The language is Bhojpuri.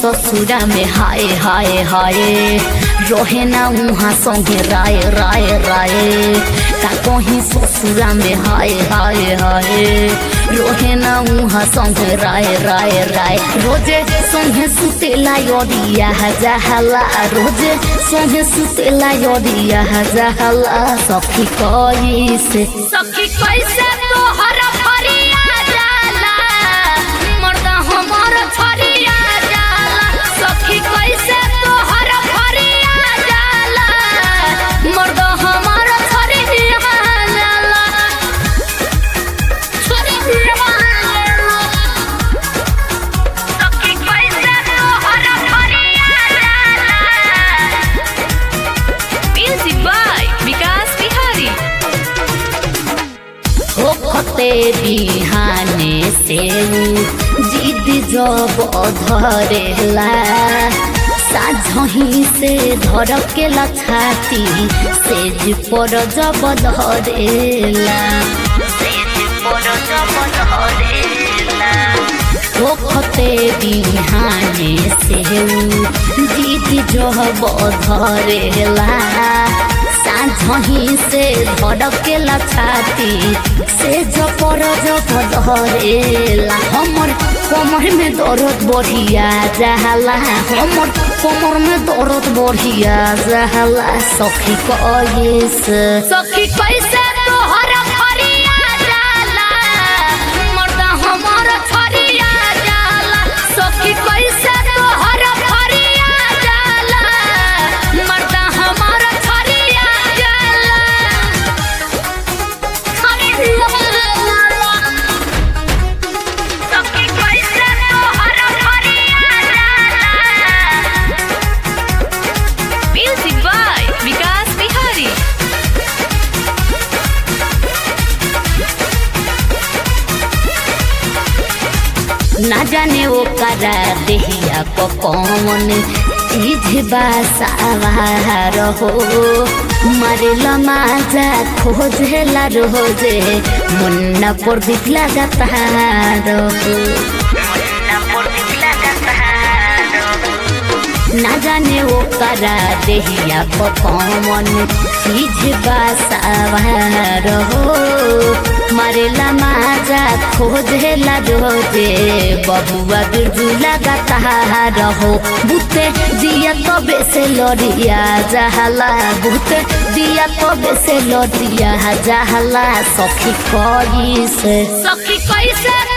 ससुरा में हाय हाय हाय रहे ना उहाँ संगे राय राय राय का कहीं ससुरा में हाय हाय हाय रहे ना उहाँ संगे राय राय राय रोजे संगे सुतेला यदिया जहला रोजे संगे सुतेला यदिया जहला सखी कैसे सखी कैसे तोहर फरिया जाला मर्द हमर फरिया जाला सखी कैसे तोहर फरिया जाला मर्द हमर फरिया जाला फरिया जाला सखी कैसे तोहर फरिया जाला Music by Vikas Bihari. होखते बिहाने से जिद जब धरेला साझही से धड़केला छाती सेज पर जब धरेला सेज पर जब धरेला होखते बिहाने से जिद जब धरेला साझही से धड़केला छाती से जपर जप धरेला हमर कमर में दर्द बढ़िया जहला हमर कमर में दर्द बढ़िया जहला सखी कैसे सखी कैसे तोहर फरिया जाला मर्द हमर फरिया जाला सखी कैसे तोहर फरिया जाला मर्द हमर फरिया जाला सखी कैसे तोहर फरिया जाला Music by Vikas Bihari. ना जाने वो करा देहिया को कौन चीज बासावार हो मरेला माजा खोजेला रोजे मुन्ना पर दिख लगाता रहो ना जाने वो करा देहिया को कौन चीज बासावार हो मरेला माजा खोजेला रोजे बबुआ बिरजू लगाता रहो बुते दिया तो बेसे लड़िया जहला बुते दिया तो बेसे लड़िया जहला सखी कैसे सखी कैसे